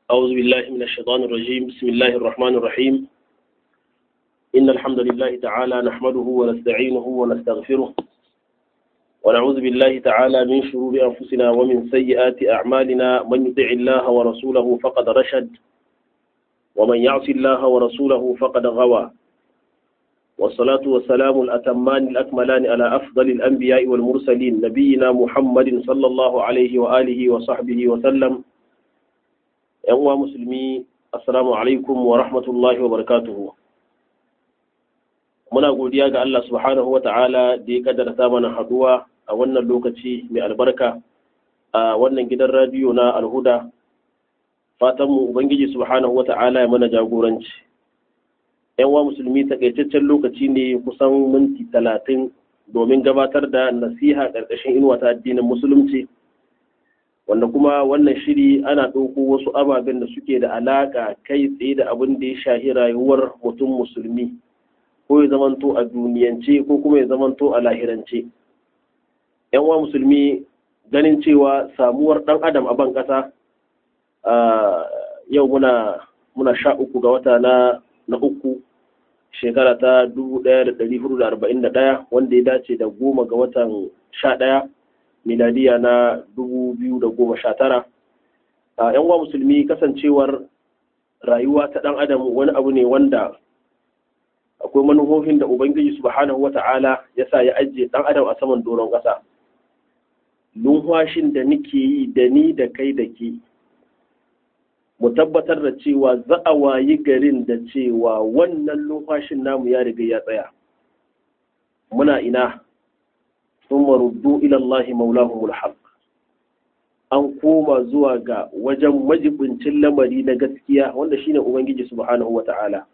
أعوذ بالله من الشيطان الرجيم بسم الله الرحمن الرحيم إن الحمد لله تعالى نحمده ونستعينه ونستغفره ونعوذ بالله تعالى من شرور أنفسنا ومن سيئات أعمالنا من يطع الله ورسوله فقد رشد ومن يعص الله ورسوله فقد غوى والصلاة والسلام الأتمان الأكملان على أفضل الأنبياء والمرسلين نبينا محمد صلى الله عليه وآله وصحبه وسلم ‘yan uwa musulmi assalamu alaikum wa rahmatullahi wa barakatuhu muna godiya ga Allah subhanahu wa ta'ala da ya kaddarta mana haduwa a wannan lokaci mai albarka a wannan gidan radiyo na alhuda fatanmu ubangiji subhanahu wa ta'ala ya mana jagoranci ‘yan uwa musulmi takaitaccen lokaci ne kusan minti talatin domin gabatar da nasiha ƙarƙashin inuwa ta addinin musulunci wanda kuma wannan shiri ana ɗauko wasu ababen da suke da alaƙa kai tsaye da abin da ya shahi rayuwar mutum musulmi ko ya zamanto a duniyance ko kuma ya zamanto a lahirance yan uwa musulmi ganin cewa samuwar ɗan adam a ban ƙasa yau muna muna sha uku ga wata na na uku shekara ta dubu ɗaya da ɗari hudu da arba'in da ɗaya wanda ya dace da goma ga watan sha ɗaya miladiya na dubu biyu da goma sha tara a yan uwa musulmi kasancewar rayuwa ta ɗan adam wani abu ne wanda akwai manufofin da ubangiji subhanahu wa ta'ala ya sa ya ajiye ɗan adam a saman doron ƙasa lumfashin da nike yi da ni da kai da ke mu tabbatar da cewa za a wayi garin da cewa wannan lumfashin namu ya riga ya tsaya muna ina ثم ردوا إلى الله مولاهم الحق an koma zuwa ga wajen majibincin lamari na gaskiya wanda shine ubangiji subhanahu wata'ala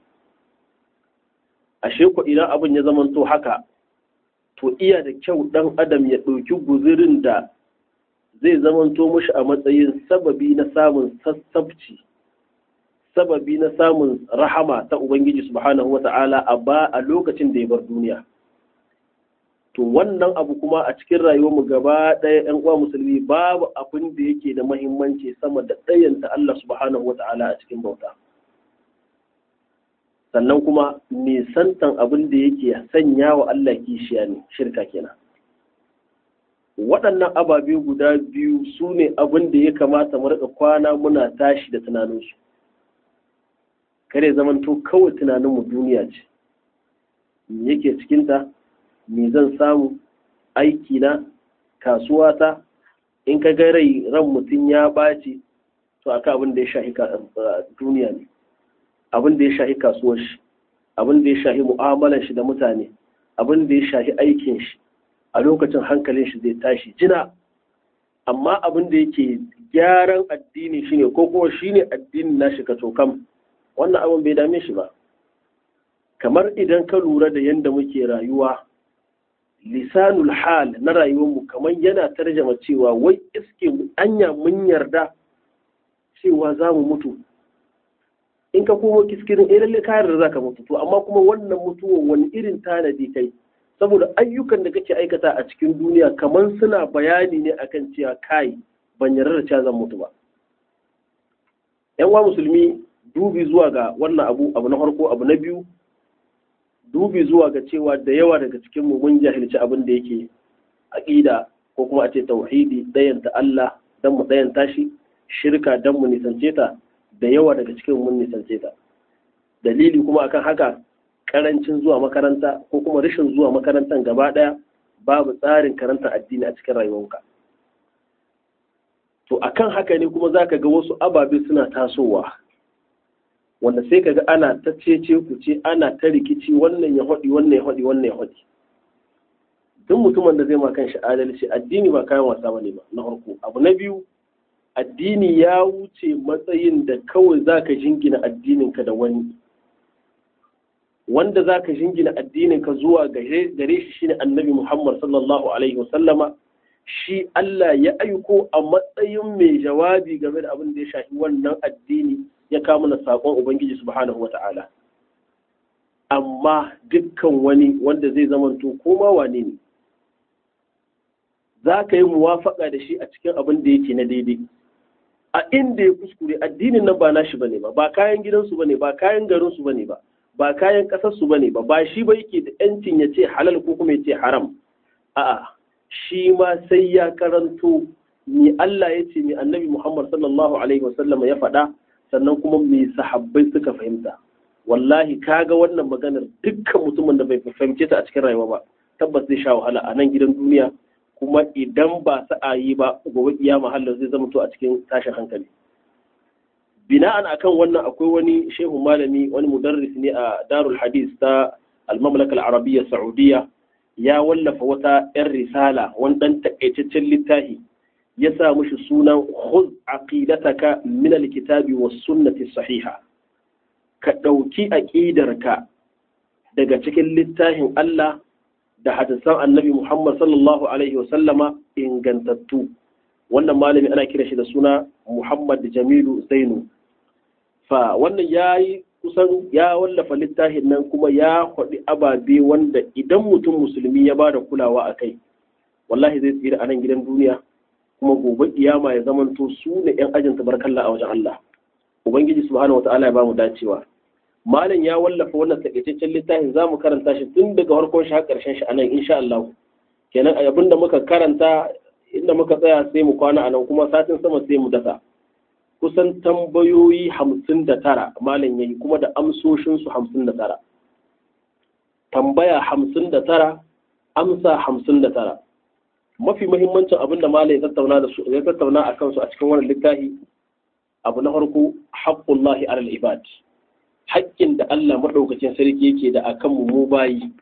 ashe ko idan abin ya zamanto haka to iya da kyau dan adam ya ɗauki guzurin da zai zamanto mushi a matsayin sababi na samun sassabci sababi na samun rahama ta ubangiji subhanahu wata'ala a ba a lokacin da ya bar duniya to wannan abu kuma a cikin rayuwarmu gaba ɗaya ‘yan uwa musulmi babu abin da yake da mahimmanci sama da ɗayanta Allah subhanahu wa ta'ala a cikin bauta sannan kuma nisantan abin da yake sanya wa Allah kishiya ne shirka kenan waɗannan ababe guda biyu su ne abin da ya kamata mu riƙa kwana muna tashi da tunaninsu kare zamanto kawai tunaninmu duniya ce yake cikinta me zan samu aiki na kasuwata in ka ga rai ran mutum ya ɓaci to aka abin da ya shahi duniya ne abin da ya shahi kasuwar shi abin da ya shahi mu'amalar shi da mutane abin da ya shahi aikin shi a lokacin hankalin shi zai tashi jina amma abin da yake gyaran addini shine ko kuma shine addinin nashi ka tokam wannan abin bai dame shi ba kamar idan ka lura da yadda muke rayuwa lisanul hal na rayuwarmu kamar yana tarjama cewa wai iske anya mun yarda cewa za mu mutu in ka komo kiskirin eh lalle ka yarda za ka mutu to amma kuma wannan mutuwan wani irin tanadi kai saboda ayyukan da kake aikata a cikin duniya kamar suna bayani ne akan cewa kai ban yarda da cewa zan mutu ba yan wa musulmi dubi zuwa ga wannan abu abu na farko abu na biyu dubi zuwa ga cewa da yawa daga cikin mu mun jahilci abin da yake aqida ko kuma a ce tauhidi dayanta Allah dan mu dayanta shi shirka dan mu nisance ta da yawa daga cikin mun nisance ta dalili kuma akan haka karancin zuwa makaranta ko kuma rashin zuwa makarantar gaba daya babu tsarin karanta addini a cikin rayuwarka to akan haka ne kuma zaka ga wasu ababe suna tasowa wanda sai kaga ana ta cece ku ce ana ta rikici wannan ya haɗi wannan ya haɗi wannan ya haɗi duk mutumin da zai ma kan shi adalci addini ba kayan wasa bane ba na farko abu na biyu addini ya wuce matsayin da kawai zaka jingina addininka da wani wanda zaka jingina addininka zuwa gare shi shine annabi Muhammad sallallahu alaihi wasallama shi Allah ya aiko a matsayin mai jawabi game da abin da ya shafi wannan addini ya kawo mana saƙon Ubangiji subhanahu wata'ala amma dukkan wani wanda zai zamanto koma wane ne za ka yi muwafaƙa da shi a cikin abin da yake na daidai a inda ya kuskure addinin nan ba nashi bane ba ba kayan gidansu bane ba kayan garinsu bane ba ba kayan ƙasarsu bane ba ba shi ba yake da yancin ya ce halal ko kuma ya ce haram a'a shi ma sai ya karanto ni Allah ya ce ni annabi Muhammad sallallahu alaihi wasallam ya faɗa sannan kuma me sahabbai suka fahimta wallahi kaga wannan maganar dukkan mutumin da bai fahimce ta a cikin rayuwa ba tabbas zai sha wahala a nan gidan duniya kuma idan ba sa'a yi ba gobe kiyama halin zai zama to a cikin tashin hankali bina'an akan wannan akwai wani shehu malami wani mudarris ne a darul hadis ta al-mamlaka al-arabiyya saudiya ya wallafa wata yan risala wani dan takaitaccen littafi ya sa mushi sunan khudh aqidataka min al-kitabi was sunnati sahiha ka dauki aqidarka daga cikin littafin Allah da hadisan annabi Muhammad sallallahu Alaihi wasallama ingantattu wannan malami ana kira shi da suna Muhammad Jamilu Zainu fa wannan ya yi kusan ya wallafa littafin nan kuma ya faɗi ababe wanda idan mutum musulmi ya ba da kulawa a kai wallahi zai tsira a nan gidan duniya kuma gobe kiyama ya zamanto su ne 'yan ajin tabarkalla a wajen Allah ubangiji subhanahu wataala ya ba mu dacewa malam ya wallafa wannan takaitaccen littafin za mu karanta shi tun daga farkon shi har ƙarshen shi a nan insha Allah kenan abin da muka karanta inda muka tsaya sai mu kwana a nan kuma satin sama sai mu dasa kusan tambayoyi hamsin da tara malam ya yi kuma da amsoshinsu hamsin da tara tambaya hamsin da tara amsa hamsin da tara mafi muhimmancin abin da malam ya tattauna da su ya tattauna a kansu a cikin wannan littafi abu na farko haqqullahi alal ibad haƙƙin da Allah maɗaukacin sarki yake da akan mu mu bayi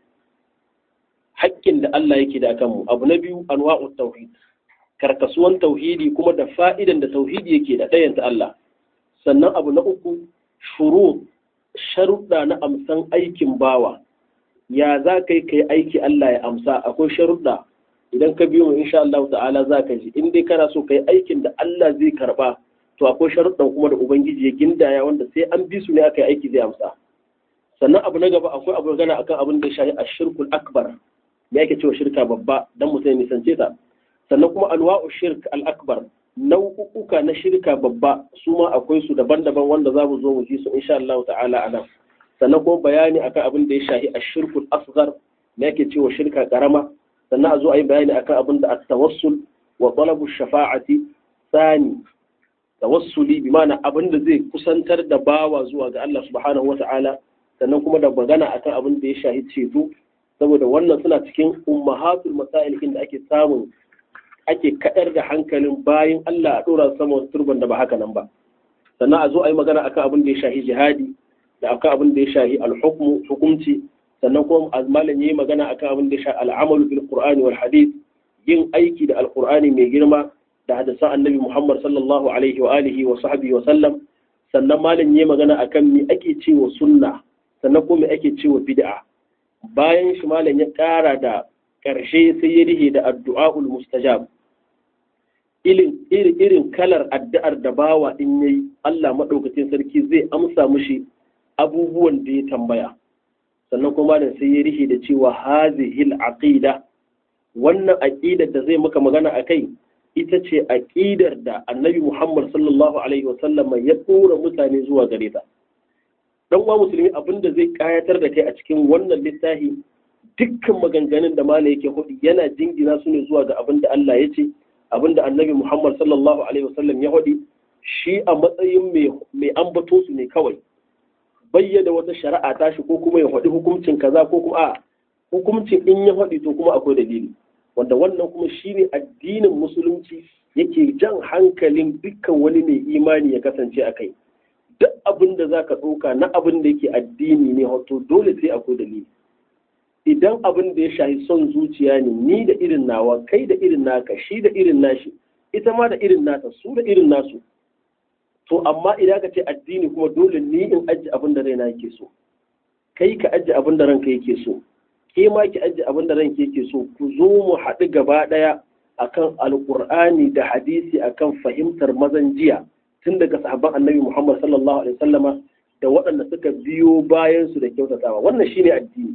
haƙƙin da Allah yake da akan mu abu na biyu anwa'ut tauhid karkasuwan tauhidi kuma da fa'idan da tauhidi yake da ɗayanta Allah sannan abu na uku shuru sharuɗa na amsan aikin bawa ya za ka yi kai aiki Allah ya amsa akwai sharuɗa idan ka biyo mu insha Allah ta'ala za ka ji in dai kana so kai aikin da Allah zai karɓa to akwai sharuɗan kuma da ubangiji ya gindaya wanda sai an bi su ne aka yi aiki zai amsa sannan abu na gaba akwai abu gana akan abin da ya shafi ashirkul akbar me yake cewa shirka babba dan mutum ya nisance ta sannan kuma alwa'u shirk al-akbar nau'uka na shirka babba su ma akwai su daban-daban wanda za mu zo mu ji su insha Allah ta'ala anan sannan kuma bayani akan abin da ya shafi ashirkul asghar me yake cewa shirka karama sannan a zo a yi bayani akan abin da at-tawassul wa talabu shafa'ati tsani tawassuli bi ma'ana abin da zai kusantar da bawa zuwa ga Allah subhanahu wata'ala sannan kuma da magana akan abin da ya shahi ceto saboda wannan suna cikin ummahatul masail da ake samun ake kadar da hankalin bayan Allah a dora sama turban da ba haka nan ba sannan a zo a yi magana akan abin da ya shahi jihadi da akan abin da ya shahi al-hukmu hukumci sannan kuma malam yayi magana akan abin da ya shahi al-amalu bil qur'ani wal hadith yin aiki da al-qur'ani mai girma da hadisan annabi Muhammad sallallahu alaihi wa alihi wa sahbihi wa sallam sannan malam yayi magana akan me ake cewa sunna sannan kuma me ake cewa bid'a bayan shi malam ya ƙara da ƙarshe sai ya rihe da addu'a'ul mustajab irin irin kalar addu'ar da bawa in yayi Allah madaukakin sarki zai amsa mishi abubuwan da ya tambaya sannan kuma malam sai ya rihe da cewa hazihil aqida wannan aqidar da zai maka magana akai ita ce aƙidar da annabi Muhammad sallallahu Alaihi wasallama ya ɗora mutane zuwa gare ta. Ɗan uwa musulmi abin da zai ƙayatar da kai a cikin wannan littafi dukkan maganganun da mala yake hudu yana jingina su ne zuwa ga abin da Allah ya ce, abin da annabi Muhammad sallallahu Alaihi wasallam ya hudu shi a matsayin mai ambato su ne kawai. Bayyana wata shari'a tashi ko kuma ya hudu hukuncin kaza ko kuma a hukuncin in ya hudu to kuma akwai dalili. wanda wannan kuma shine addinin musulunci yake jan hankalin dukkan wani mai imani ya kasance a kai duk abin da za ka ɗauka na abin da yake addini ne wato dole sai akwai dalili idan abin da ya shahi son zuciya ne ni da irin nawa kai da irin naka shi da irin nashi ita ma da irin nata su da irin nasu to amma idan ka ce addini kuma dole ni in ajiye abin da raina yake so kai ka ajiye abin da ranka yake so ke ma ki ajiye abin da ranke yake so ku zo mu haɗu gaba ɗaya akan alƙur'ani da hadisi akan fahimtar mazan jiya tun daga sahabban annabi Muhammad sallallahu alaihi wasallama da waɗanda suka biyo bayan su da kyautatawa wannan shine addini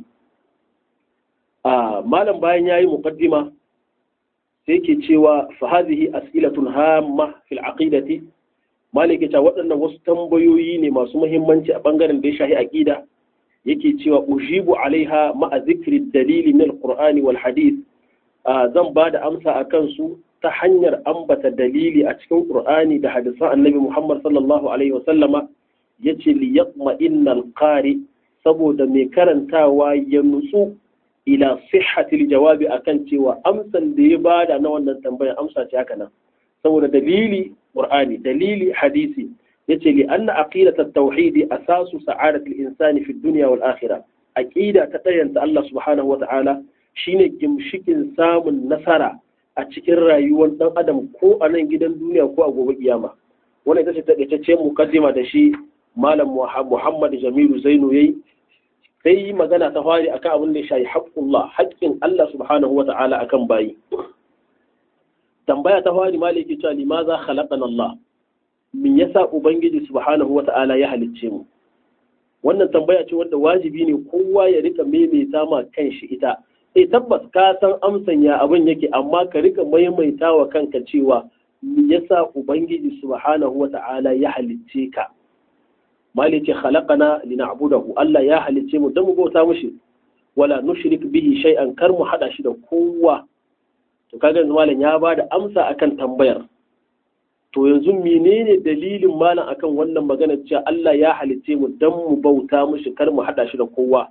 a malam bayan yayi muqaddima sai ke cewa fa hadhihi as'ilatun hamma fil aqidati maliki ta waɗannan wasu tambayoyi ne masu muhimmanci a bangaren da ya shahi aqida yake cewa ujibu alaiha ma'a zikri dalili min alqur'ani wal hadith zan ba da amsa a kansu ta hanyar ambata dalili a cikin qur'ani da hadisan annabi muhammad sallallahu alaihi wasallama yace li yaqma innal qari saboda mai karantawa ya nutsu ila sihhatil jawabi akan cewa amsan da ya bada na wannan tambayar amsa ce haka nan saboda dalili qur'ani dalili hadisi yace li anna aqidat at-tauhid asasu sa'adat al-insani fi dunya wal akhirah aqida ta dayanta Allah subhanahu wa ta'ala shine gimshikin samun nasara a cikin rayuwar dan adam ko a nan gidan duniya ko a gobe kiyama wannan ita ce takaitaccen mukaddima da shi malam Muhammad Jamilu Zainu yayi sai yi magana ta fari akan abin da ya shayi haƙƙullah haƙƙin Allah subhanahu wa ta'ala akan bayi tambaya ta fari maliki cewa limaza khalaqana Allah min yasa ubangiji subhanahu wa ta'ala ya halicce mu wannan tambaya ce wanda wajibi ne kowa ya rika maimaita ma kanshi ita eh tabbas ka san amsan ya abin yake amma ka rika maimaita wa kanka cewa me yasa ubangiji subhanahu wa ta'ala ya halicce ka mali ce khalaqana lina'budahu Allah ya halicce mu dan mu bauta mushi wala nushrik bihi shay'an kar mu hada shi da kowa to kaga yanzu malam ya bada amsa akan tambayar to yanzu menene dalilin malam akan wannan magana cewa Allah ya halicce mu dan mu bauta mushi kar mu hada shi da kowa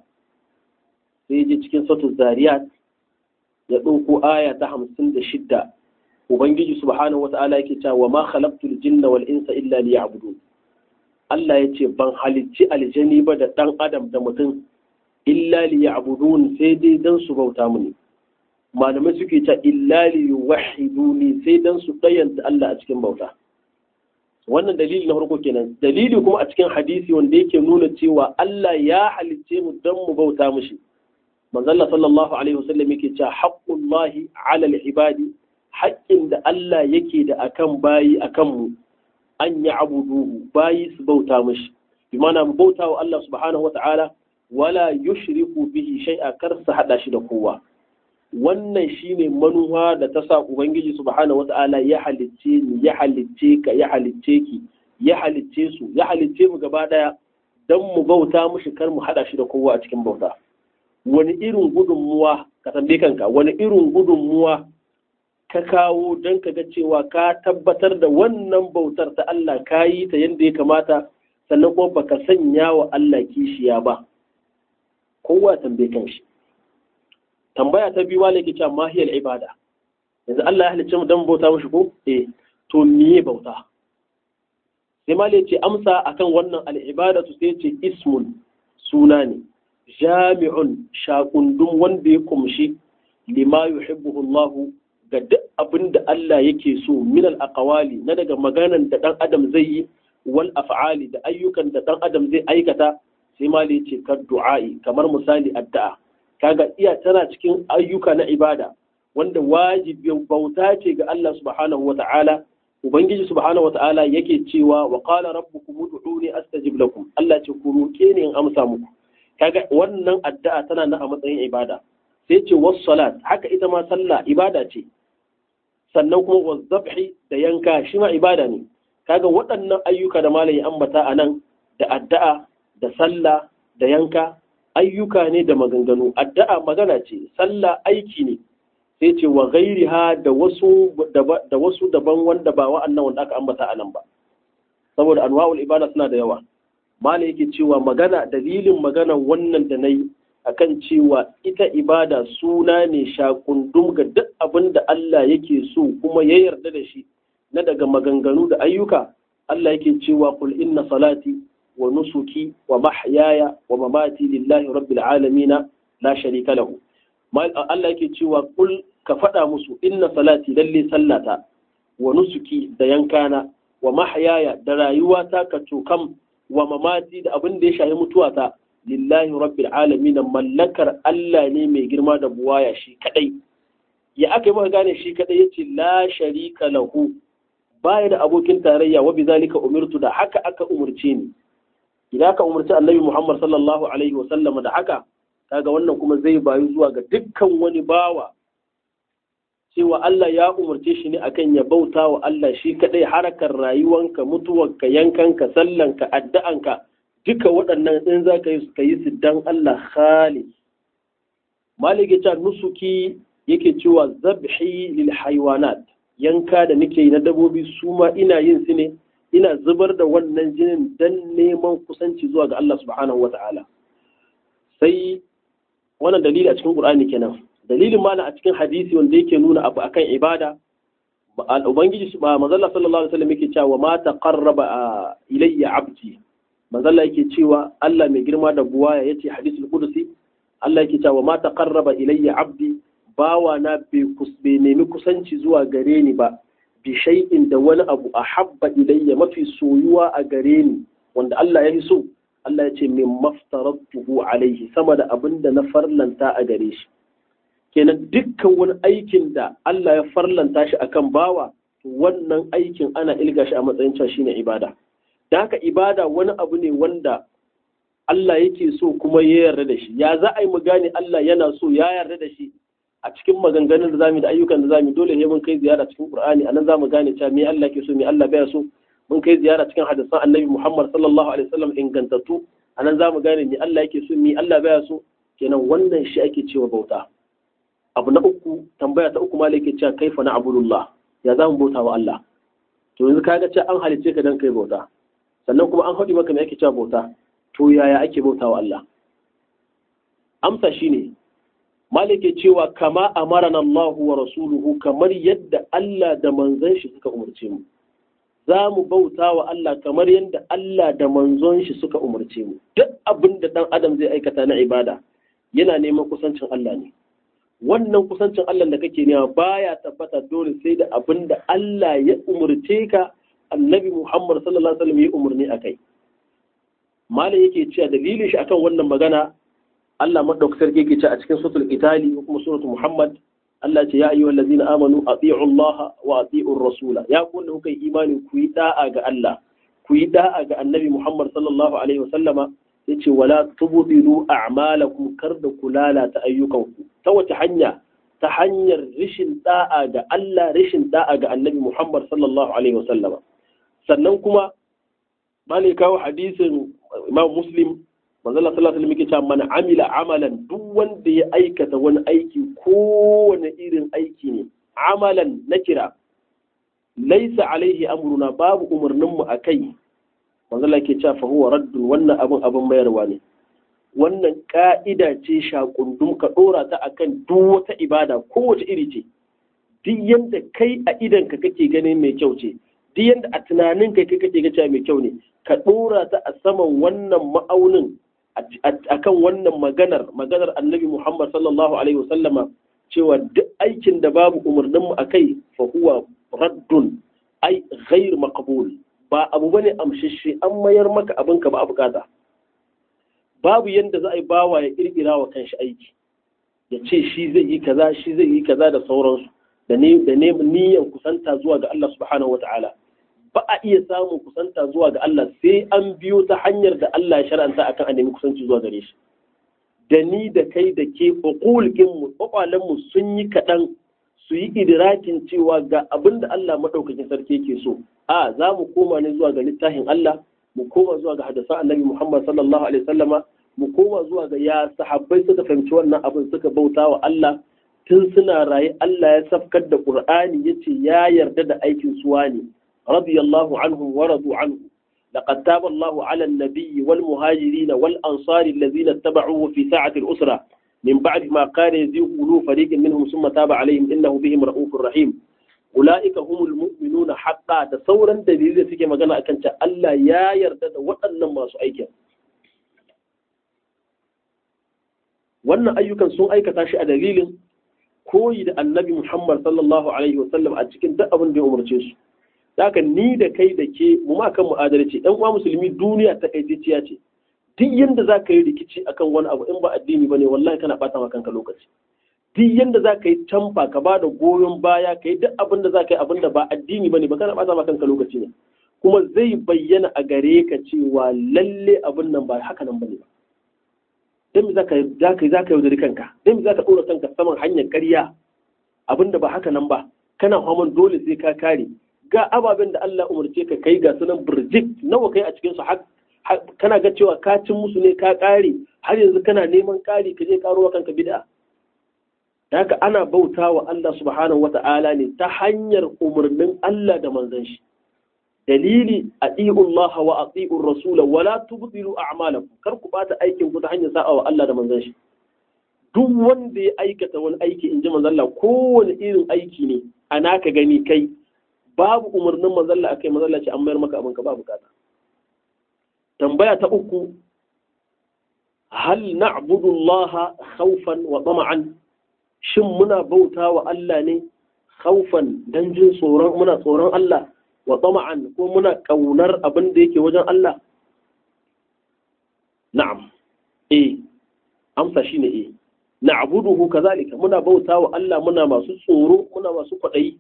sai je cikin suratul zariyat ya ɗauko aya ta hamsin da shidda ubangiji subhanahu wata'ala yake cewa wa ma khalaqtul jinna wal insa illa liya'budun Allah ya ce ban halicci aljani ba da ɗan adam da mutum illa liya'budun sai dai dan su bauta mini malamai suke ta illa liyuwahiduni sai dan su ɗayanta Allah a cikin bauta wannan dalili na farko kenan dalili kuma a cikin hadisi wanda yake nuna cewa Allah ya halicce mu dan mu bauta mishi manzalla sallallahu alaihi wasallam yake cewa haqqullahi ala al-ibadi haƙƙin da Allah yake da akan bayi akan mu an yi abuduhu bayi su bauta mishi bi mana mu bauta wa Allah subhanahu wata'ala wala yushriku bihi shay'a kar su hada shi da kowa wannan shine manuwa da ta sa ubangiji subhanahu wata'ala ya halicce ni ya halicce ka ya halicce ki ya halicce su ya halicce mu gaba daya dan mu bauta mishi kar mu hada shi da kowa a cikin bauta wani irin gudunmuwa ka tambaye kanka wani irin gudunmuwa ka kawo don ka ga cewa ka tabbatar da wannan bautar ta Allah ka yi ta yadda ya kamata sannan kuma baka sanya wa Allah kishiya ba kowa tambaye kan shi tambaya ta biyu wale ke cewa mahiyar ibada yanzu Allah ya halicce mu don bauta mashi ko eh to miye bauta sai ma ce amsa akan wannan al'ibadatu sai ce ismun suna ne jami'un shakundun wanda ya kumshi lima yuhibbuhu Allah ga duk abin da Allah yake so min al-aqwali na daga maganan da dan adam zai yi wal af'ali da ayyukan da dan adam zai aikata sai ma da yace ka du'a'i kamar misali addu'a kaga iya tana cikin ayyuka na ibada wanda wajibin bauta ce ga Allah subhanahu wata'ala ubangiji subhanahu wata'ala yake cewa wa qala rabbukum ud'uni astajib lakum Allah ce ku roke ni in amsa muku kaga wannan addu'a tana nan a matsayin ibada sai ce was salat haka ita ma sallah ibada ce sannan kuma was zabhi da yanka shi ma ibada ne kaga waɗannan ayyuka da malai ambata a nan da addu'a da sallah da yanka ayyuka ne da maganganu addu'a magana ce sallah aiki ne sai ce wa gairiha da wasu da wasu daban wanda ba wa'annan wanda aka ambata a nan ba saboda anwa'ul ibada suna da yawa mala yake cewa magana dalilin magana wannan da nayi akan cewa ita ibada suna ne shakundum ga duk abin da Allah yake so kuma ya yarda da shi na daga maganganu da ayyuka Allah yake cewa qul inna salati wa nusuki wa mahyaya wa mamati lillahi rabbil alamin la sharika lahu Allah yake cewa qul ka faɗa musu inna salati lalle sallata wa nusuki da yankana wa mahyaya da rayuwata ka cokam wa mamati da abin da ya shahi mutuwata lillahi rabbil alamin mallakar Allah ne mai girma da buwaya shi kadai ya aka yi maka gane shi kadai yace la sharika lahu baya da abokin tarayya wa bizalika umirtu da haka aka umurce ni idan aka umurci annabi Muhammad sallallahu alaihi wa sallama da haka kaga wannan kuma zai bayu zuwa ga dukkan wani bawa cewa Allah ya umarce shi ne akan ya bauta wa Allah shi kadai harakar rayuwanka mutuwarka yankanka sallanka addu'anka duka waɗannan in za ka yi ka yi su dan Allah khalis malik ya nusuki yake cewa zabhi lil haywanat yanka da nake yi na dabobi su ma ina yin su ne ina zubar da wannan jinin dan neman kusanci zuwa ga Allah subhanahu wata'ala sai wannan dalili a cikin Qur'ani kenan dalilin mana a cikin hadisi wanda yake nuna abu akan ibada ubangiji ba manzalla sallallahu alaihi wasallam yake cewa ma taqarraba ilayya abdi manzalla yake cewa Allah mai girma da buwaya yace hadisul qudsi Allah yake cewa ma taqarraba ilayya abdi bawa na bai nemi kusanci zuwa gare ni ba bi shay'in da wani abu ahabba ilayya mafi soyuwa a gare ni wanda Allah ya yi so Allah ya ce min maftaratuhu alaihi sama da abin da na farlanta a gare shi kenan dukkan wani aikin da Allah ya farlanta shi akan bawa wannan aikin ana ilga shi a matsayin cewa shine ibada da haka ibada wani abu ne wanda Allah yake so kuma ya yarda da shi ya za a yi mu gane Allah yana so ya yarda da shi a cikin maganganun da zamu da ayyukan da zamu dole ne mun kai ziyara cikin Qur'ani anan zamu gane cewa me Allah ke so me Allah baya so mun kai ziyara cikin hadisan Annabi Muhammad sallallahu alaihi wasallam ingantattu anan zamu gane me Allah yake so me Allah baya so kenan wannan shi ake cewa bauta abu na uku tambaya ta uku malai ke cewa kaifa na abudullah ya za mu bauta wa Allah to yanzu kaga cewa an halice ka dan kai bauta sannan kuma an haɗi maka me ake cewa bauta to yaya ake bauta wa Allah amsa shine malai ke cewa kama amarana Allah wa rasuluhu kamar yadda Allah da manzon shi suka umarce mu za mu bauta wa Allah kamar yadda Allah da manzon shi suka umarce mu duk abin da dan adam zai aikata na ibada yana neman kusancin Allah ne wannan kusancin Allah da kake nema baya tabbata dole sai da abin da Allah ya umurce ka annabi Muhammad sallallahu alaihi wasallam ya umurni akai malam yake cewa dalilin shi akan wannan magana Allah madaukakin sarki yake cewa a cikin suratul Itali ko kuma suratul Muhammad Allah ce ya ayyuhal ladzina amanu ati'u Allah wa ati'ur rasula ya ku da kuka yi imani ku yi da'a ga Allah ku yi da'a ga annabi Muhammad sallallahu alaihi wasallama yace wala tubdilu a'malakum kar da ku lalata ayyukanku ta wace hanya ta hanyar rishin da'a ga Allah rishin da'a ga Annabi Muhammad sallallahu alaihi wasallama sannan kuma malai kawo hadisin Imam Muslim manzo Allah sallallahu alaihi wasallam yake cewa man amila amalan duk wanda ya aikata wani aiki kowane irin aiki ne amalan nakira laisa alaihi amruna babu umarninmu a kai manzo Allah ke cewa fa huwa raddun wannan abun abun mayarwa ne wannan ka'ida ce shakundum ka dora ta akan duk wata ibada kowace iri ce duk yanda kai a idan ka kake ganin mai kyau ce duk yanda a tunanin ka kai kake ga mai kyau ne ka dora ta a saman wannan ma'aunin akan wannan maganar maganar annabi Muhammad sallallahu alaihi wasallama cewa duk aikin da babu umarninmu a kai fa huwa raddun ai ghair maqbul ba abu bane amshishe an mayar maka abin ka ba a bukata babu yanda za a yi bawa ya kirkira wa kanshi aiki ya ce shi zai yi kaza shi zai yi kaza da sauransu da ne da ne niyyar kusanta zuwa ga Allah subhanahu wataala ba a iya samun kusanta zuwa ga Allah sai an biyo ta hanyar da Allah ya shar'anta akan a nemi kusanci zuwa gare shi da ni da kai da ke uqulkin mu kwakwalen mu sun yi kaɗan su yi idrakin cewa ga abin da Allah madaukakin sarki yake so a za mu koma ne zuwa ga littafin Allah mu koma zuwa ga hadisan Annabi Muhammad sallallahu alaihi wasallama mu koma zuwa ga ya sahabbai suka fahimci wannan abin suka bauta wa Allah tun suna raye Allah ya safkar da Qur'ani yace ya yarda da aikin suwa ne radiyallahu anhum wa radu anhu لقد تاب الله على النبي والمهاجرين والأنصار الذين اتبعوه في ساعة الأسرة من بعد ما كان يزيغ قلوب فريق منهم ثم تاب عليهم إنه بهم رؤوف رحيم أولئك هم المؤمنون حقا تصورا دليل سكي مغانا أكنت ألا يا يردد وأن ما سؤيك wannan ayyukan sun aikata shi a dalilin koyi da annabi Muhammad sallallahu alaihi wasallam a cikin duk abin da ya umarce su haka ni da kai da ke mu ma kan mu'adalci ɗan uwa musulmi duniya ta kaiticiya ce duk yanda za ka yi rikici akan wani abu in ba addini ba ne wallahi kana ɓata ma kanka lokaci duk yanda za ka yi tamfa ka ba da goyon baya ka yi duk abin da za ka yi abin da ba addini ba ne ba kana ɓata ma kanka lokaci ne kuma zai bayyana a gare ka cewa lalle abin nan ba haka nan ba ne ba dan me za ka za ka yaudari kanka dan me za ka ɗora kanka saman hanyar ƙarya abinda ba haka nan ba kana haman dole sai ka kare ga ababen da Allah umarce ka kai ga sunan birjik nawa kai a cikin su kana ga cewa ka cin musu ne ka kare har yanzu kana neman kare ka je karuwa kanka bid'a haka ana bauta wa Allah subhanahu wata'ala ne ta hanyar umarnin Allah da manzon shi dalili ati'u Allah wa ati'u Rasul wa la tubdilu a'malakum kar ku bata aikin ku ta hanyar sa'a wa Allah da manzon shi duk wanda ya aikata wani aiki in ji manzon Allah kowane irin aiki ne ana ka gani kai babu umarnin manzon Allah akai manzon Allah ce an mayar maka abin ka ba bukata tambaya ta uku hal na'budu Allah khawfan wa tama'an shin muna bauta wa Allah ne khawfan dan jin tsoron muna tsoron Allah wa tama'an ko muna kaunar abin da yake wajen Allah na'am eh amsa shine eh na'buduhu kazalika muna bauta wa Allah muna masu tsoro muna masu kwadayi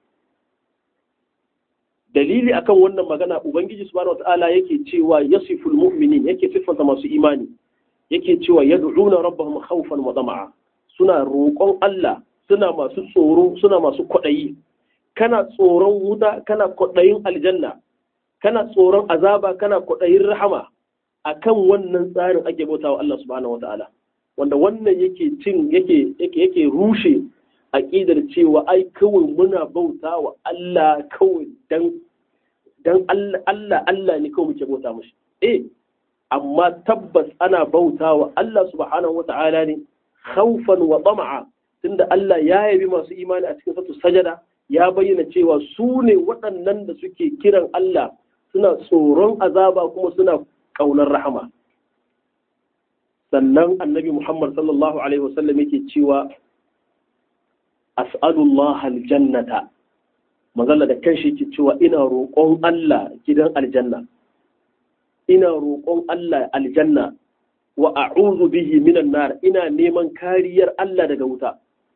dalili akan wannan magana ubangiji subhanahu wataala yake cewa yasiful mu'minin yake siffanta masu imani yake cewa yad'una rabbahum khawfan wa tama'a suna roƙon Allah suna masu tsoro suna masu kwaɗayi kana tsoron wuta kana kwaɗayin aljanna kana tsoron azaba kana kwaɗayin rahama akan wannan tsarin ake bautawa Allah subhanahu wataala wanda wannan yake cin yake yake yake rushe aqidar cewa ai kawai muna bautawa Allah kawai dan dan Allah Allah Allah ne kawai muke bauta mushi eh amma tabbas ana bautawa Allah subhanahu wataala ne khawfan wa tama'a tunda Allah ya yabi masu imani a cikin satu sajada ya bayyana cewa su ne waɗannan da suke kiran Allah suna tsoron azaba kuma suna ƙaunar rahama sannan annabi Muhammad sallallahu alaihi wasallam yake cewa as'alullah aljannata magana da kanshi yake cewa ina roƙon Allah gidan aljanna ina roƙon Allah aljanna wa a'udhu bihi minan nar ina neman kariyar Allah daga wuta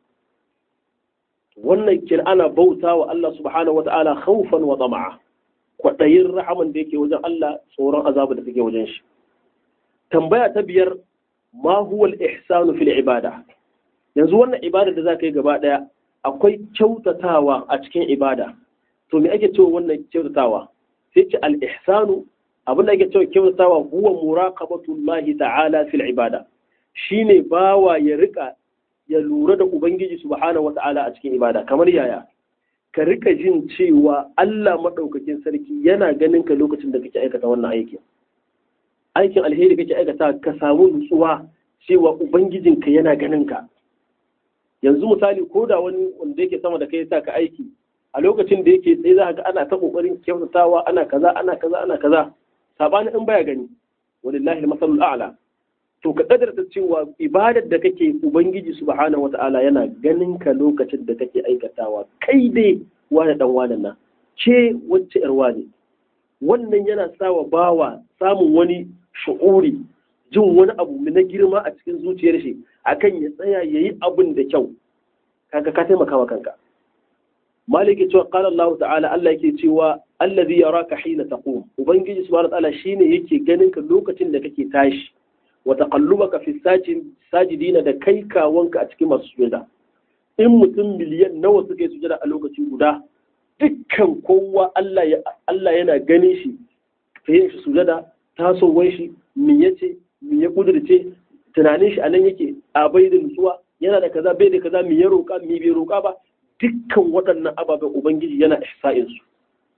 wannan kin ana bauta wa Allah subhanahu wata'ala khawfan wa tama'a kwadayin rahaman da yake wajen Allah tsoron azabu da take wajen shi tambaya ta biyar ma huwa al-ihsanu fil ibada yanzu wannan ibada da zaka yi gaba daya akwai kyautatawa a cikin ibada to me ake cewa wannan kyautatawa sai ce al-ihsanu abin da ake cewa kyautatawa huwa muraqabatullahi ta'ala fil ibada shine bawa ya rika ya lura da ubangiji subhanahu wata'ala a cikin ibada kamar yaya ka rika jin cewa Allah madaukakin sarki yana ganin ka lokacin da kake aikata wannan aikin aikin alheri kake aikata ka samu nutsuwa cewa ubangijinka yana ganin ka yanzu misali ko da wani wanda yake sama da kai ya sa ka aiki a lokacin da yake tsaye za ka ga ana ta kokarin kyautatawa ana kaza ana kaza ana kaza sabani in baya gani walillahi al-masalul a'la to ka kadarta cewa ibadar da kake ubangiji subhanahu wata'ala yana ganin ka lokacin da kake aikatawa kai dai wani dan wani na ke wacce yar wani wannan yana sawa bawa samun wani shu'uri jin wani abu na girma a cikin zuciyar shi akan ya tsaya yayi abin da kyau kaga ka taimaka wa kanka malik ya cewa qala Allah ta'ala Allah yake cewa allazi yaraka hina taqum ubangiji subhanahu wa ta'ala shine yake ganin ka lokacin da kake tashi wa taqallubaka fi sajidina da kai kawanka a cikin masu sujada in mutum miliyan nawa suka yi sujada a lokaci guda dukkan kowa Allah ya Allah yana ganin shi yin shi sujada tasowar shi me yace me ya kudurce tunanin shi anan yake a bai da nutsuwa yana da kaza bai da kaza me ya roka me bai roka ba dukkan waɗannan ababen ubangiji yana ihsa'in su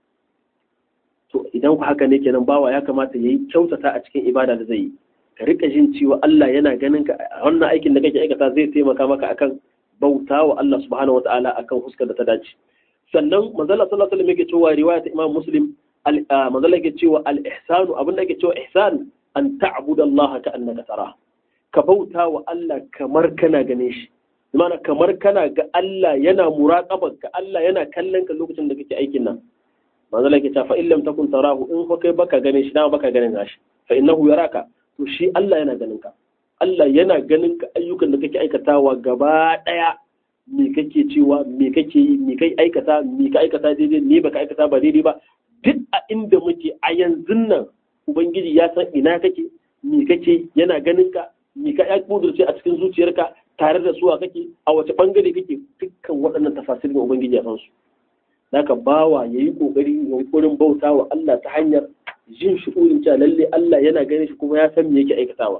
to idan ku haka ne kenan bawa ya kamata yayi kyautata a cikin ibada da zai yi ka rika jin cewa Allah yana ganin ka a wannan aikin da kake aikata zai taimaka maka akan bauta wa Allah subhanahu wataala akan huskar da ta dace sannan manzala sallallahu alaihi wasallam yake cewa riwaya ta Imam Muslim manzala yake cewa al-ihsanu abin da yake cewa ihsan an ta'budu Allah ka annaka tara ka bauta wa Allah kamar kana ganin shi mana kamar kana ga Allah yana muraqabar ka Allah yana kallon ka lokacin da kake aikin nan manzala yake cewa fa illam takun tarahu in fa kai baka ganin shi dama baka ganin gashi fa innahu yaraka to shi Allah yana ganin ka Allah yana ganin ka ayyukan da kake aikatawa gaba daya me kake cewa me kake yi me kai aikata me ka aikata daidai me baka aikata ba daidai ba duk a inda muke a yanzu nan ubangiji ya san ina kake me kake yana ganin ka me ka ya kudurce a cikin zuciyarka tare da suwa kake a wace bangare kake dukkan waɗannan tafasirin ubangiji ya san su naka bawa yayi kokari yunkurin bauta wa Allah ta hanyar jin shu'urin cewa lalle Allah yana ganin shi kuma ya san me yake aikatawa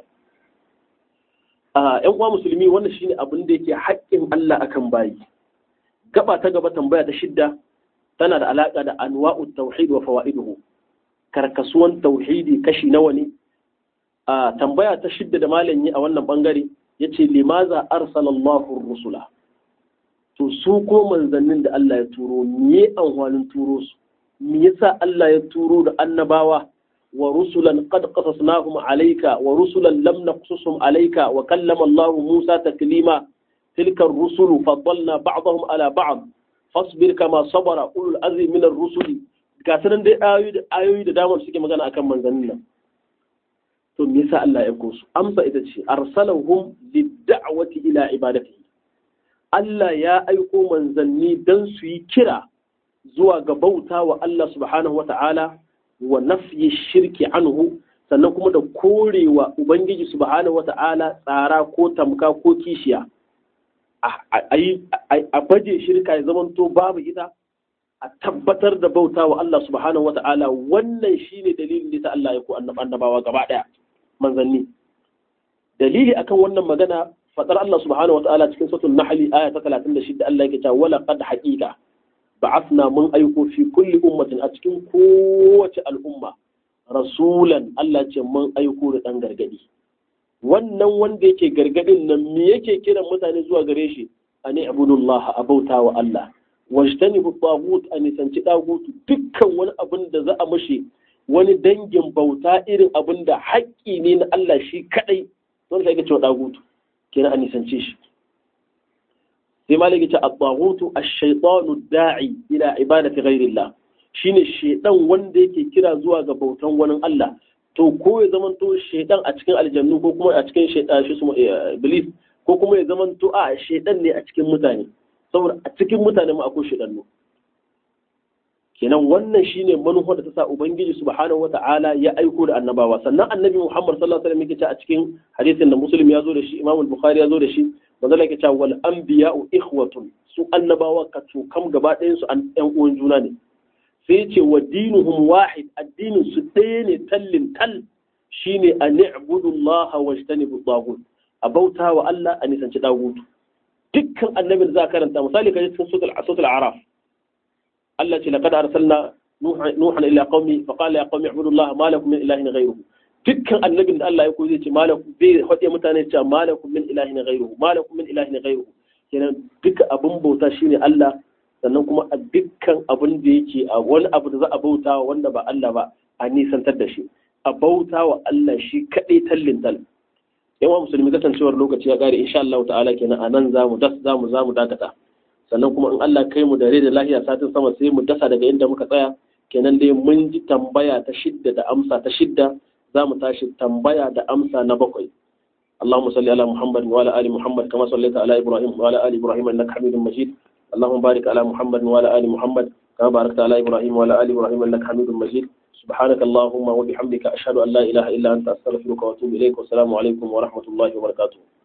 a ƴan uwa musulmi wannan shine abin da yake haƙƙin Allah akan bayi gaba ta gaba tambaya ta shidda tana da alaƙa da anwa'ut tauhid wa fawaiduhu karkasuwan tauhidi kashi nawa ne a tambaya ta shidda da malam yi a wannan bangare yace limaza arsalallahu rusula to su ko manzannin da Allah ya turo me amfanin turo su me yasa Allah ya turo da annabawa wa rusulan qad qasasnahum alayka wa rusulan lam naqsusum alayka wa kallama Allah Musa taklima tilka ar-rusulu faddalna ba'dahum ala ba'd fasbir kama sabara ulul azmi min ar-rusuli ga sanan dai ayoyi da ayoyi da dama suke magana akan manzannin nan to me yasa Allah ya aiko su amsa ita ce arsalahum lid-da'wati ila ibadatihi Allah ya aiko manzanni dan su yi kira zuwa ga bauta wa Allah subhanahu wata'ala wa nafyi shirki anhu sannan kuma da korewa ubangiji subhanahu wata'ala tsara ko tamka ko kishiya a baje shirka ya zamanto babu ita a tabbatar da bauta wa Allah subhanahu wa ta'ala wannan shine dalilin da ta Allah ya ku annabawa gaba daya manzanni dalili akan wannan magana fadar Allah subhanahu wa ta'ala cikin suratul nahl aya ta 36 Allah yake cewa wala qad haqiqa ba'athna mun aiko fi kulli ummatin a cikin kowace al'umma rasulan Allah ce mun aiko da dan gargadi wannan wanda yake gargadin nan me yake kiran mutane zuwa gare shi ani abudullah a bauta wa Allah wajtani bu tagut a nisanci dagutu dukkan wani abin da za a mashi wani dangin bauta irin abin da haƙƙi ne na Allah shi kadai don sai cewa dagutu kenan a nisance shi sai malaki ce at-tagutu ash-shaytanu da'i ila ibadati ghayrillah shine shedan wanda yake kira zuwa ga bautan wani Allah to ko ya zaman to shaidan a cikin aljannu ko kuma a cikin shaidan shi su iblis ko kuma ya zaman to a shaidan ne a cikin mutane saboda a cikin mutane ma akwai shaidannu kenan wannan shine manufar da ta sa ubangiji subhanahu wata'ala ya aiko da annabawa sannan annabi muhammad sallallahu alaihi wasallam yake a cikin hadisin da muslim ya zo da shi imam al-bukhari ya zo da shi manzo yake cewa wal anbiya'u ikhwatun su annabawa ka kam gaba ɗayan su an ɗan uwan juna ne sai ce wa dinuhum wahid addinin su ɗaya ne tallin tal shine a ni'budu Allah wa jtanibu tagut a bauta wa Allah a nisanci dagutu dukkan annabin za karanta misali kaje cikin suratul suratul araf Allah ce laqad arsalna nuhan ila qaumi fa qala ya qaumi ibudu Allah ma lakum min ilahin ghayruhu dukkan annabin da Allah ya koyi zai ce malakum bai hade mutane cewa malakum min ilahin ghayruhu malakum min ilahin ghayruhu kenan duka abun bauta shine Allah sannan kuma a dukkan abin da yake a wani abu da za a bauta wanda ba Allah ba a nisantar da shi a bauta wa Allah shi kaɗai tallin tal yawan musulmi kasancewar lokaci ya gare insha Allah ta'ala kenan a nan za mu das za mu za mu dakata sannan kuma in Allah kai mu da rai da lahiya satin sama sai mu dasa daga inda muka tsaya kenan dai mun ji tambaya ta shidda da amsa ta shidda za mu tashi tambaya da amsa na bakwai اللهم صل على محمد وعلى ال محمد كما صليت على ابراهيم وعلى ال ابراهيم انك حميد مجيد اللهم بارك على محمد وعلى ال محمد كما باركت على ابراهيم وعلى ال ابراهيم انك حميد مجيد سبحانك اللهم وبحمدك اشهد ان لا اله الا انت استغفرك واتوب اليك والسلام عليكم ورحمه الله وبركاته